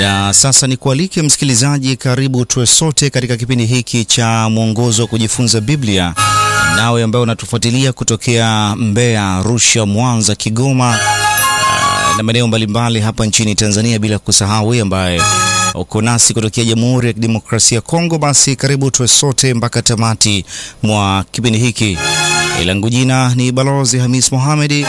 Na sasa ni kualike msikilizaji, karibu tuwe sote katika kipindi hiki cha mwongozo wa kujifunza Biblia, nawe ambaye unatufuatilia kutokea Mbeya, Arusha, Mwanza, Kigoma na maeneo mbalimbali hapa nchini Tanzania, bila kusahau wewe ambaye uko nasi kutokea Jamhuri ya Kidemokrasia ya Kongo, basi karibu tuwe sote mpaka tamati mwa kipindi hiki. Langu jina ni Balozi Hamis Mohamedi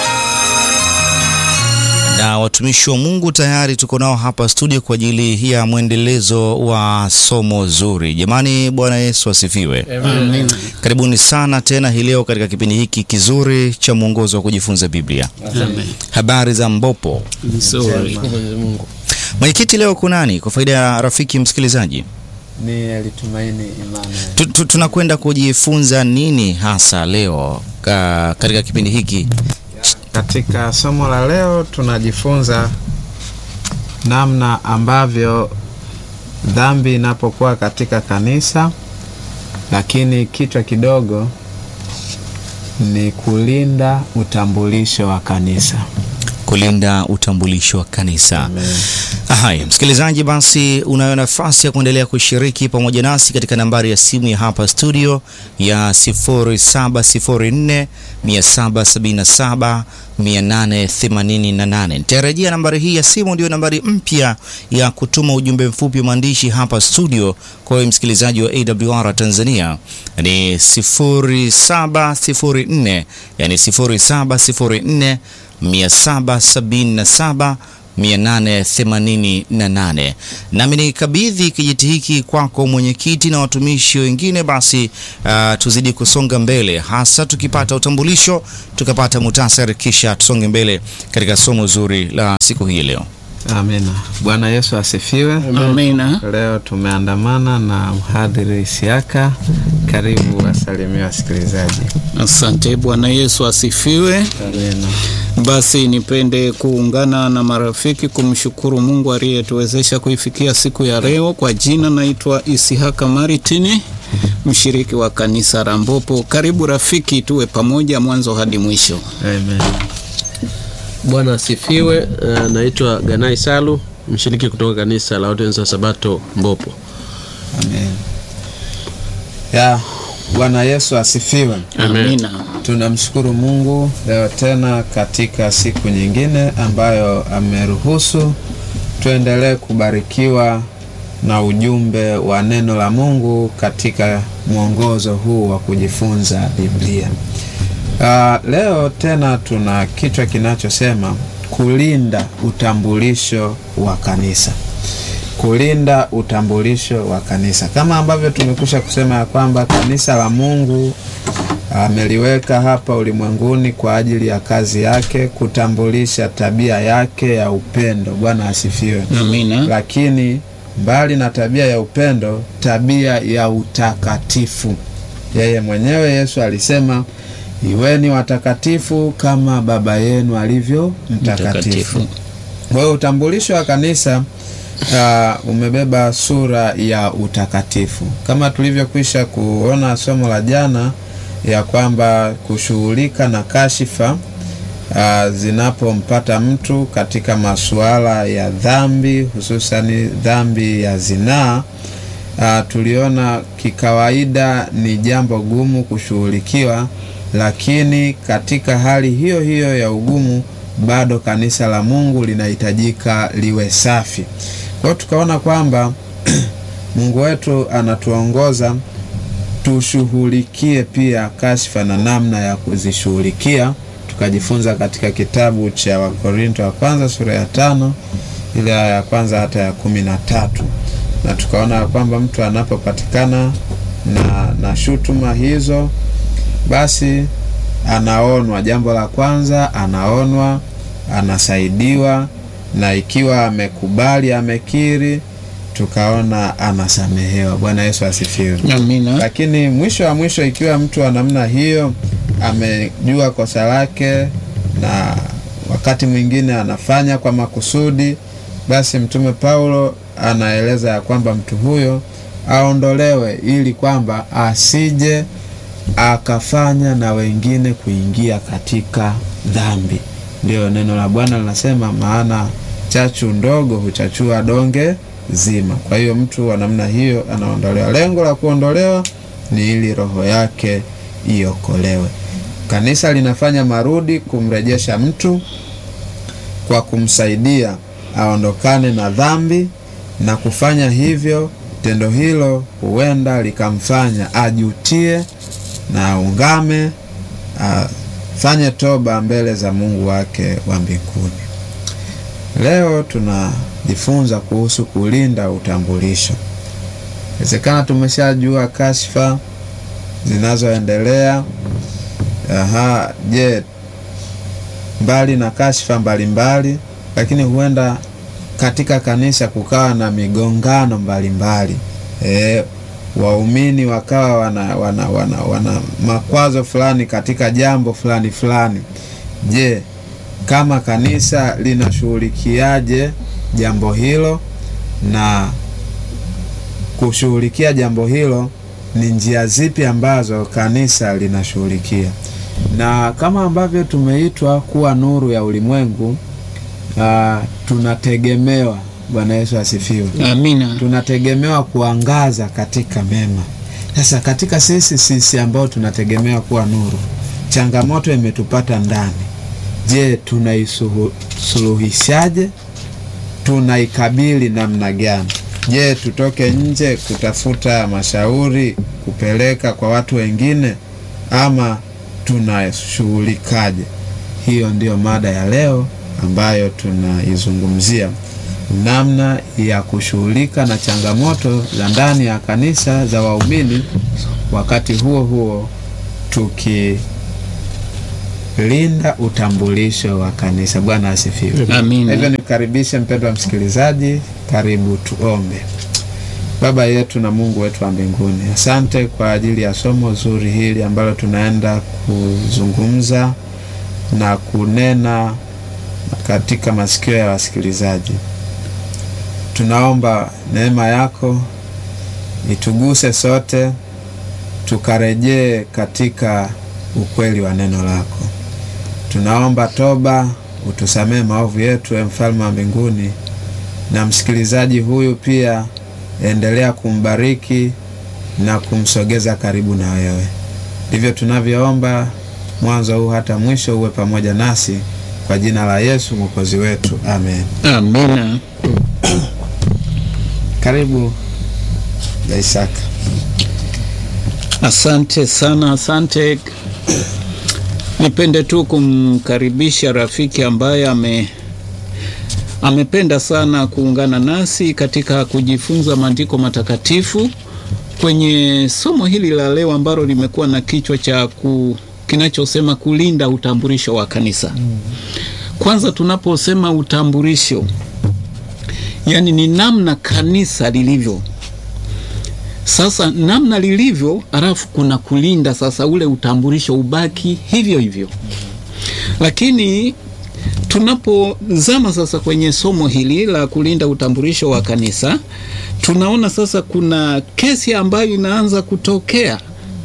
na watumishi wa Mungu tayari tuko nao hapa studio kwa ajili ya mwendelezo wa somo zuri. Jamani, Bwana Yesu asifiwe. Amen. Karibuni sana tena hii leo katika kipindi hiki kizuri cha mwongozo wa kujifunza Biblia. Amen. Habari za Mbopo. Nzuri. Mwenyekiti, leo kunani kwa faida ya rafiki msikilizaji? Ni alitumaini Emmanuel. Tu- tu- Tunakwenda kujifunza nini hasa leo ka, katika kipindi hiki? Katika somo la leo tunajifunza namna ambavyo dhambi inapokuwa katika kanisa, lakini kichwa kidogo ni kulinda utambulisho wa kanisa. kulinda utambulisho wa kanisa. Haya, msikilizaji, basi unayo nafasi ya kuendelea kushiriki pamoja nasi katika nambari ya simu ya hapa studio ya 0704 777 888. Nitarejea nambari hii ya simu, ndio nambari mpya ya kutuma ujumbe mfupi wa maandishi hapa studio. Kwa hiyo msikilizaji wa AWR Tanzania ni 0704, yani 0704 777 888. Nami nikabidhi kijiti hiki kwako mwenyekiti na watumishi wengine, basi uh, tuzidi kusonga mbele, hasa tukipata utambulisho, tukapata muhtasari, kisha tusonge mbele katika somo zuri la siku hii leo. Amina. Bwana Yesu asifiwe. Amina. Leo tumeandamana na mhadhiri Isiaka. Karibu wasalimia wasikilizaji. Asante. Bwana Yesu asifiwe. Amina. Basi nipende kuungana na marafiki kumshukuru Mungu aliyetuwezesha kuifikia siku ya leo. Kwa jina naitwa Isihaka Maritini, mshiriki wa kanisa la Mbopo. Karibu rafiki, tuwe pamoja mwanzo hadi mwisho. Amen. Bwana asifiwe. Uh, naitwa Ganai Salu, mshiriki kutoka kanisa la Waadventista wa Sabato Mbopo. Amen. Ya, Bwana Yesu asifiwe. Amina. Tunamshukuru Mungu leo tena katika siku nyingine ambayo ameruhusu tuendelee kubarikiwa na ujumbe wa neno la Mungu katika mwongozo huu wa kujifunza Biblia. Uh, leo tena tuna kichwa kinachosema kulinda utambulisho wa kanisa. Kulinda utambulisho wa kanisa, kama ambavyo tumekwisha kusema ya kwamba kanisa la Mungu ameliweka hapa ulimwenguni kwa ajili ya kazi yake, kutambulisha tabia yake ya upendo. Bwana asifiwe. Amina. Lakini mbali na tabia ya upendo, tabia ya utakatifu. Yeye mwenyewe Yesu alisema, iweni watakatifu kama Baba yenu alivyo mtakatifu. Mtakatifu. Kwa hiyo utambulisho wa kanisa uh, umebeba sura ya utakatifu, kama tulivyokwisha kuona somo la jana ya kwamba kushughulika na kashifa uh, zinapompata mtu katika masuala ya dhambi, hususani dhambi ya zinaa. Uh, tuliona kikawaida ni jambo gumu kushughulikiwa, lakini katika hali hiyo hiyo ya ugumu bado kanisa la Mungu linahitajika liwe safi. Kwa hiyo tukaona kwamba Mungu wetu anatuongoza tushughulikie pia kashfa na namna ya kuzishughulikia. Tukajifunza katika kitabu cha Wakorinto wa kwanza sura ya tano ile aya ya kwanza hata ya kumi na tatu na tukaona ya kwamba mtu anapopatikana na, na shutuma hizo basi anaonwa. Jambo la kwanza anaonwa, anasaidiwa, na ikiwa amekubali, amekiri, tukaona anasamehewa. Bwana Yesu asifiwe. Amina. Lakini mwisho wa mwisho, ikiwa mtu wa namna hiyo amejua kosa lake na wakati mwingine anafanya kwa makusudi, basi Mtume Paulo anaeleza ya kwamba mtu huyo aondolewe, ili kwamba asije akafanya na wengine kuingia katika dhambi. Ndiyo neno la Bwana linasema, maana chachu ndogo huchachua donge zima. Kwa hiyo mtu wa namna hiyo anaondolewa. Lengo la kuondolewa ni ili roho yake iokolewe. Kanisa linafanya marudi kumrejesha mtu kwa kumsaidia aondokane na dhambi, na kufanya hivyo, tendo hilo huenda likamfanya ajutie na aungame, afanye toba mbele za Mungu wake wa mbinguni. Leo tunajifunza kuhusu kulinda utambulisho. Inawezekana tumeshajua kashfa zinazoendelea. Aha, je, mbali na kashfa mbalimbali, lakini huenda katika kanisa kukawa na migongano mbalimbali e, waumini wakawa wana, wana, wana, wana makwazo fulani katika jambo fulani fulani. Je, kama kanisa linashughulikiaje jambo hilo na kushughulikia jambo hilo ni njia zipi ambazo kanisa linashughulikia? Na kama ambavyo tumeitwa kuwa nuru ya ulimwengu, uh, tunategemewa. Bwana Yesu asifiwe. Amina. Tunategemewa kuangaza katika mema. Sasa katika sisi sisi ambao tunategemewa kuwa nuru, changamoto imetupata ndani. Je, tunaisuluhishaje? Tunaikabili namna gani? Je, tutoke nje kutafuta mashauri kupeleka kwa watu wengine ama tunashughulikaje? Hiyo ndiyo mada ya leo ambayo tunaizungumzia, namna ya kushughulika na changamoto za ndani ya kanisa za waumini, wakati huo huo tukilinda utambulisho wa kanisa. Bwana asifiwe. Amina. Hivyo nikukaribishe mpendwa msikilizaji, karibu tuombe. Baba yetu na Mungu wetu wa mbinguni, asante kwa ajili ya somo zuri hili ambalo tunaenda kuzungumza na kunena katika masikio ya wasikilizaji. Tunaomba neema yako ituguse sote, tukarejee katika ukweli wa neno lako. Tunaomba toba, utusamee maovu yetu, e mfalme wa mbinguni, na msikilizaji huyu pia endelea kumbariki na kumsogeza karibu na wewe. Ndivyo tunavyoomba mwanzo huu hata mwisho, uwe pamoja nasi kwa jina la Yesu mwokozi wetu, amen. Amina. Karibu ya Isaka. Asante sana, asante. Nipende tu kumkaribisha rafiki ambaye ame amependa sana kuungana nasi katika kujifunza maandiko matakatifu kwenye somo hili la leo ambalo limekuwa na kichwa cha ku, kinachosema kulinda utambulisho wa kanisa. Kwanza tunaposema utambulisho, yani ni namna kanisa lilivyo sasa namna lilivyo, alafu kuna kulinda sasa ule utambulisho ubaki hivyo hivyo. Lakini tunapozama sasa kwenye somo hili la kulinda utambulisho wa kanisa, tunaona sasa kuna kesi ambayo inaanza kutokea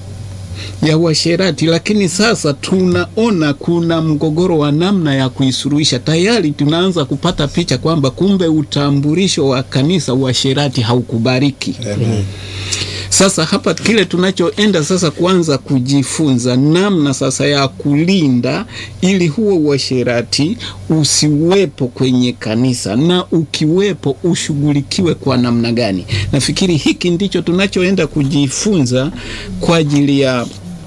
ya uasherati, lakini sasa tunaona kuna mgogoro wa namna ya kuisuluhisha. Tayari tunaanza kupata picha kwamba kumbe utambulisho wa kanisa uasherati haukubariki. Amen. Sasa hapa kile tunachoenda sasa kuanza kujifunza namna sasa ya kulinda ili huo uasherati usiwepo kwenye kanisa, na ukiwepo ushughulikiwe kwa namna gani. Nafikiri hiki ndicho tunachoenda kujifunza kwa ajili ya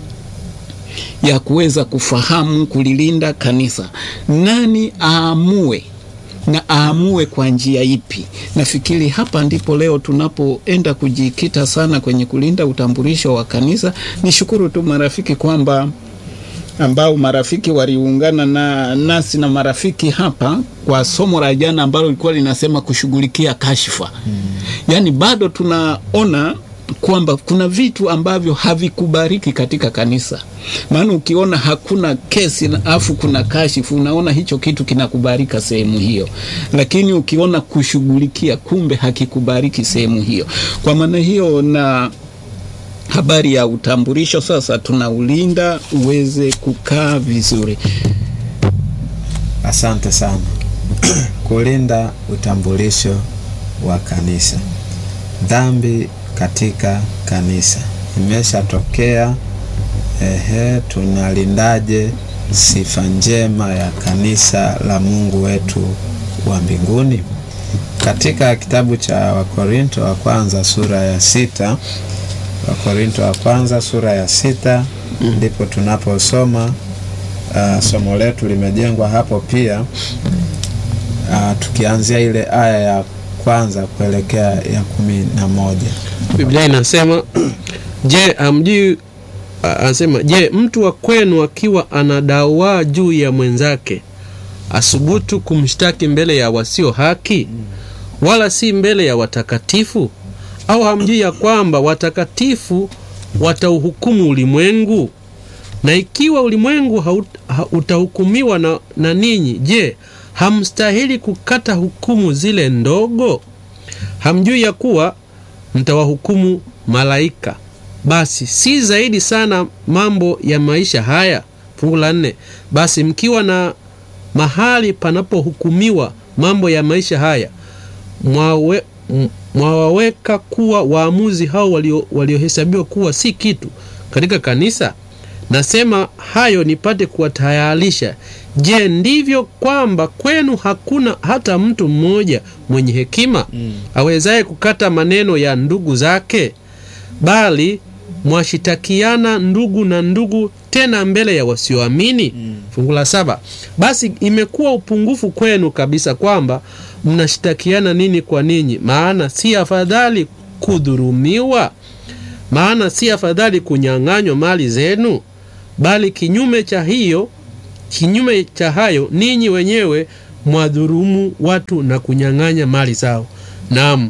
ya kuweza kufahamu kulilinda kanisa. Nani aamue na aamue kwa njia ipi? Nafikiri hapa ndipo leo tunapoenda kujikita sana kwenye kulinda utambulisho wa kanisa. Nishukuru tu marafiki kwamba ambao marafiki waliungana na nasi na marafiki hapa kwa somo la jana ambalo lilikuwa linasema kushughulikia kashfa. Hmm. Yaani bado tunaona kwamba kuna vitu ambavyo havikubariki katika kanisa. Maana ukiona hakuna kesi na afu kuna kashifu, unaona hicho kitu kinakubarika sehemu hiyo, lakini ukiona kushughulikia, kumbe hakikubariki sehemu hiyo. Kwa maana hiyo, na habari ya utambulisho sasa tunaulinda uweze kukaa vizuri. Asante sana. kulinda utambulisho wa kanisa. Dhambi katika kanisa imeshatokea. Ehe, tunalindaje sifa njema ya kanisa la Mungu wetu wa mbinguni? Katika kitabu cha Wakorinto wa kwanza sura ya sita Wakorinto wa kwanza sura ya sita ndipo tunaposoma uh, somo letu limejengwa hapo pia uh, tukianzia ile aya ya kwanza kuelekea ya kumi na moja. Biblia inasema je, amjui a- anasema je, mtu wa kwenu akiwa anadawaa juu ya mwenzake asubutu kumshtaki mbele ya wasio haki, wala si mbele ya watakatifu? Au hamjui ya kwamba watakatifu watauhukumu ulimwengu? Na ikiwa ulimwengu haut- ha- utahukumiwa na, na ninyi, je, hamstahili kukata hukumu zile ndogo? Hamjui ya kuwa mtawahukumu malaika? Basi si zaidi sana mambo ya maisha haya. Fungu la nne, basi mkiwa na mahali panapohukumiwa mambo ya maisha haya mwawe, m- mwawaweka kuwa waamuzi hao walio- waliohesabiwa kuwa si kitu katika kanisa. Nasema hayo nipate kuwatayarisha. Je, ndivyo kwamba kwenu hakuna hata mtu mmoja mwenye hekima awezaye kukata maneno ya ndugu zake, bali mwashitakiana ndugu na ndugu, tena mbele ya wasioamini. Fungu la saba, basi imekuwa upungufu kwenu kabisa kwamba mnashitakiana nini kwa ninyi, maana si afadhali kudhurumiwa maana si afadhali kunyang'anywa mali zenu, bali kinyume cha hiyo, kinyume cha hayo, ninyi wenyewe mwadhurumu watu na kunyang'anya mali zao, naam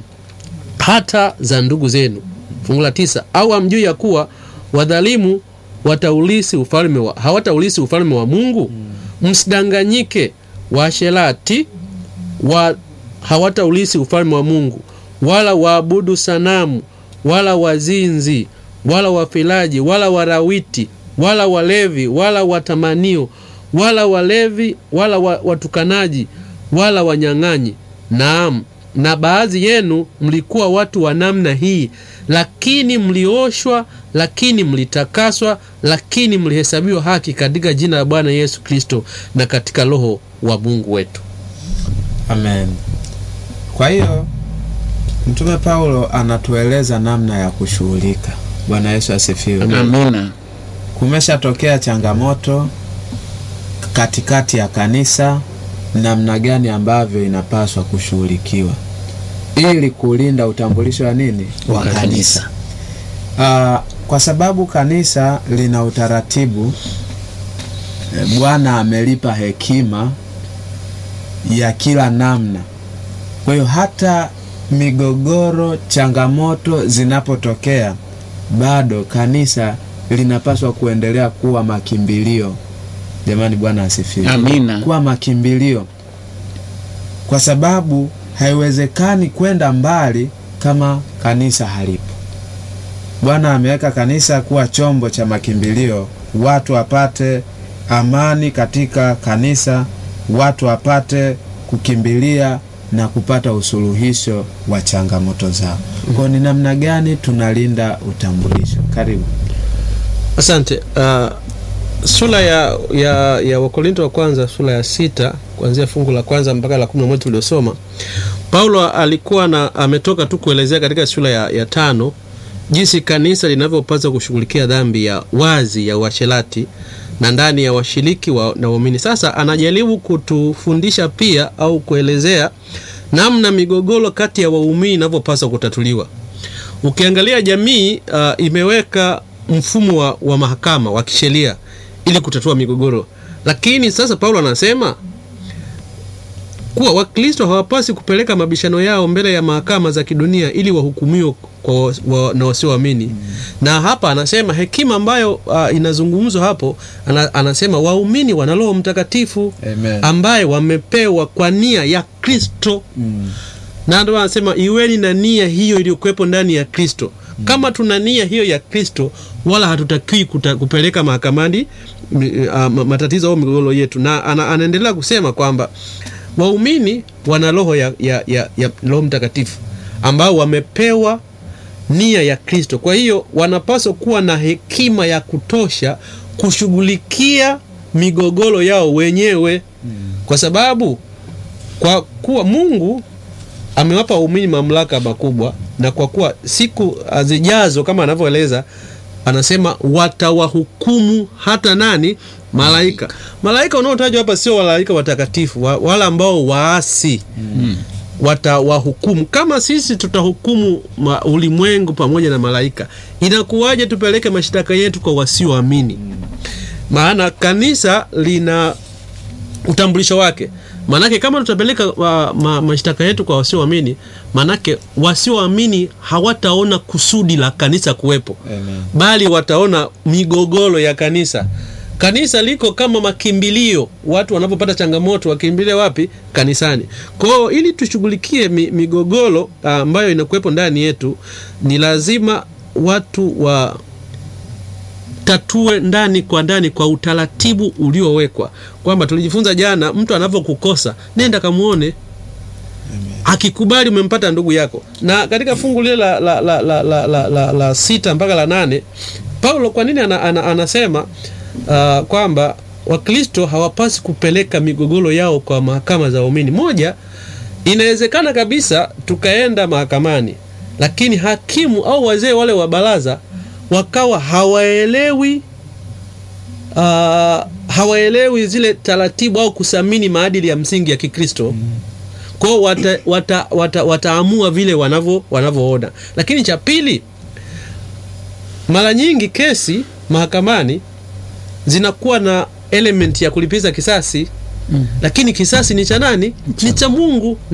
hata za ndugu zenu. Fungu la tisa, au hamjui ya kuwa wadhalimu wataulisi ufalme wa, hawataulisi ufalme wa Mungu? Msidanganyike, washerati wa hawataulisi ufalme wa Mungu, wala waabudu sanamu, wala wazinzi, wala wafilaji, wala warawiti, wala walevi, wala watamanio, wala walevi, wala wa- watukanaji, wala wanyang'anyi. Naam, na baadhi yenu mlikuwa watu wa namna hii, lakini mlioshwa, lakini mlitakaswa, lakini mlihesabiwa haki katika jina la Bwana Yesu Kristo na katika Roho wa Mungu wetu. Amen. Kwa hiyo Mtume Paulo anatueleza namna ya kushughulika. Bwana Yesu asifiwe. Amina. Kumeshatokea changamoto katikati ya kanisa, namna gani ambavyo inapaswa kushughulikiwa ili kulinda utambulisho wa nini Wa kanisa. Ah, kwa sababu kanisa lina utaratibu eh, Bwana amelipa hekima ya kila namna. Kwa hiyo hata migogoro, changamoto zinapotokea, bado kanisa linapaswa kuendelea kuwa makimbilio. Jamani, Bwana asifiwe. Amina. Kuwa makimbilio, kwa sababu haiwezekani kwenda mbali kama kanisa halipo. Bwana ameweka kanisa kuwa chombo cha makimbilio, watu wapate amani katika kanisa, watu wapate kukimbilia na kupata usuluhisho wa changamoto zao. Kwa ni namna gani tunalinda utambulisho? Karibu. Asante. Uh, sura ya, ya, ya Wakorinto wa kwanza sura ya sita kuanzia fungu la kwanza mpaka la kumi na moja tuliosoma, Paulo alikuwa na ametoka tu kuelezea katika sura ya, ya tano jinsi kanisa linavyopaswa kushughulikia dhambi ya wazi ya uasherati na ndani ya washiriki wa, na waumini. Sasa anajaribu kutufundisha pia au kuelezea namna migogoro kati ya waumini inavyopaswa kutatuliwa. Ukiangalia jamii uh, imeweka mfumo wa, wa mahakama wa kisheria ili kutatua migogoro, lakini sasa Paulo anasema kuwa Wakristo hawapasi kupeleka mabishano yao mbele ya mahakama za kidunia ili wahukumiwe kwa wa, wa, na wasioamini. Na hapa anasema hekima ambayo uh, inazungumzwa hapo ana, anasema waumini wana Roho Mtakatifu Amen. ambaye wamepewa kwa nia ya Kristo na ndio anasema iweni na nia hiyo iliyokuwepo ndani ya Kristo. Kama tuna nia hiyo ya Kristo, wala hatutakiwi kuta- kupeleka mahakamani m- ah, ma- matatizo au migogoro yetu. Na ana, anaendelea kusema kwamba waumini wana roho ya, ya, ya, ya Roho Mtakatifu ambao wamepewa nia ya Kristo. Kwa hiyo wanapaswa kuwa na hekima ya kutosha kushughulikia migogoro yao wenyewe, kwa sababu kwa kuwa Mungu amewapa waumini mamlaka makubwa, na kwa kuwa siku zijazo kama anavyoeleza anasema watawahukumu hata nani? Malaika. Malaika unaotajwa hapa sio malaika watakatifu, wa- wala ambao waasi watawahukumu. Kama sisi tutahukumu ma- ulimwengu pamoja na malaika, inakuwaje tupeleke mashtaka yetu kwa wasioamini? Maana kanisa lina utambulisho wake. Maanake kama tutapeleka wa, ma, mashtaka yetu kwa wasioamini, maanake wasioamini hawataona kusudi la kanisa kuwepo Amen. bali wataona migogoro ya kanisa. Kanisa liko kama makimbilio, watu wanapopata changamoto wakimbilie wapi? Kanisani. Kwa hiyo ili tushughulikie mi, migogoro ah, ambayo inakuwepo ndani yetu, ni lazima watu wa tatue ndani kwa ndani kwa utaratibu uliowekwa, kwamba tulijifunza jana, mtu anavyokukosa nenda kamuone akikubali umempata ndugu yako. Na katika fungu lile la, la, la, la, la, la, la, la sita mpaka la nane Paulo kwa nini ana, ana, anasema uh, kwamba Wakristo hawapasi kupeleka migogoro yao kwa mahakama za waumini. Moja, inawezekana kabisa tukaenda mahakamani, lakini hakimu au wazee wale wa baraza wakawa hawaelewi uh, hawaelewi zile taratibu au kusamini maadili ya msingi ya Kikristo kwao wata, wata, wata, wataamua vile wanavyo wanavyoona. Lakini cha pili, mara nyingi kesi mahakamani zinakuwa na element ya kulipiza kisasi, lakini kisasi ni cha nani? Ni cha Mungu.